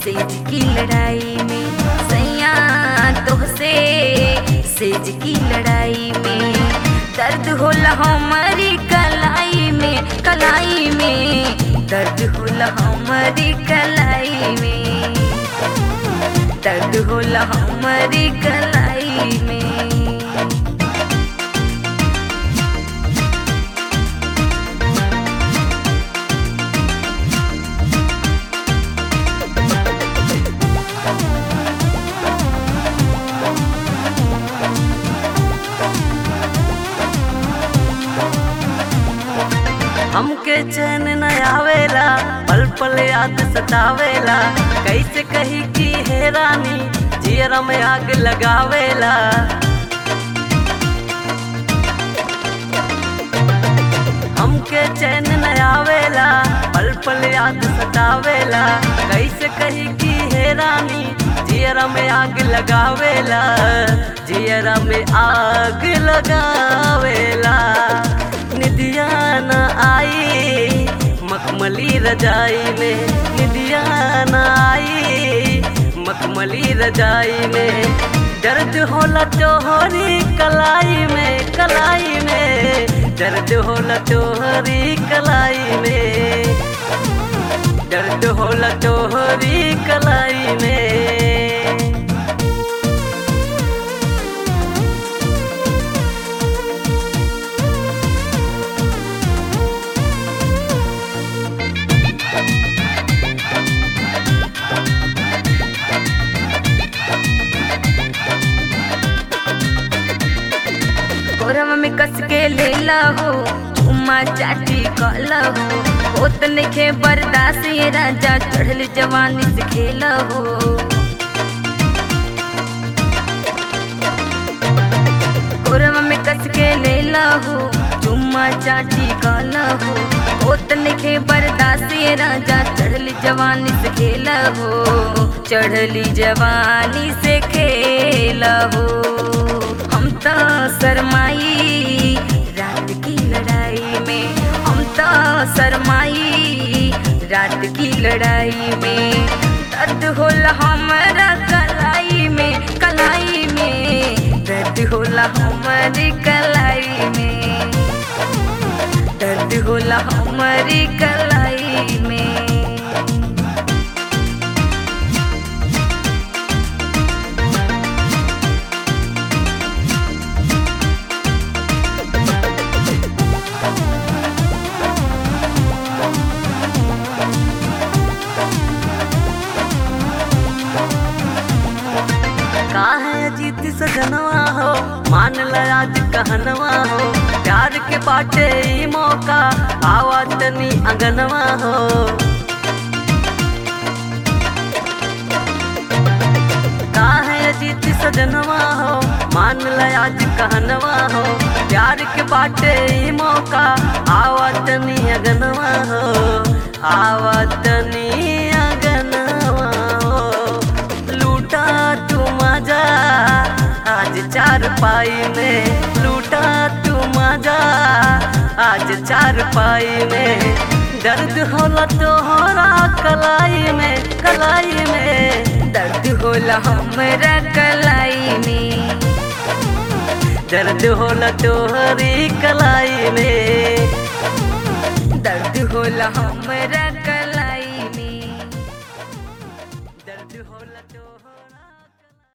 सेज की लड़ाई में सैया तोहसे सेज की लड़ाई में दर्द होला हमारी कलाई में कलाई में दर्द होला हमारी कलाई में दर्द होला हमारी कलाई में हमके चैन न आवेला पल पल याद सतावेला कैसे कही की है रानी जियरा में आग लगावेला हमके चैन न आवेला पल पल याद सतावेला कैसे कही की है रानी जियरा में आग लगावेला जियरा में आग लगावेला निदिया न आई मखमली रजाई में निदिया न आई मखमली रजाई में दर्द होला तोहरी कलाई में कलाई में दर्द होला तोहरी कलाई में दर्द होला तोहरी कलाई में कोरम में कस के ले हो चुम्मा चाटी कला हो होत नखे बर्दाश्त ये राजा चढ़ल जवानी से खेला हो कोरम में कस के ले हो चुम्मा चाटी कला हो होत नखे बर्दाश्त ये राजा चढ़ल जवानी से खेला हो चढ़ली जवानी से खेला हो हम तो शरमाई रात की लड़ाई में हम तो शरमाई रात की लड़ाई में दर्द होला हमारा कलाई में कलाई में दर्द होला हमारी कलाई में दर्द होला हमारी कलाई में काहे अजीत सजनवा हो मान ल आज कहनवा हो प्यार के बाटे ई मौका आवा तनी अंगनवा हो काहे अजीत सजनवा हो मान ल आज कहनवा हो प्यार के बाटे ई मौका आवा तनी अगनवा हो आवा तनी अगनवा हो लूटा तू मजा आज चार पाई में लूटा तू मजा आज चार पाई में दर्द होला तोहरा कलाई में कलाई में दर्द होला हमरा कलाई में दर्द होला तोहरी कलाई में दर्द होला हमरा कलाई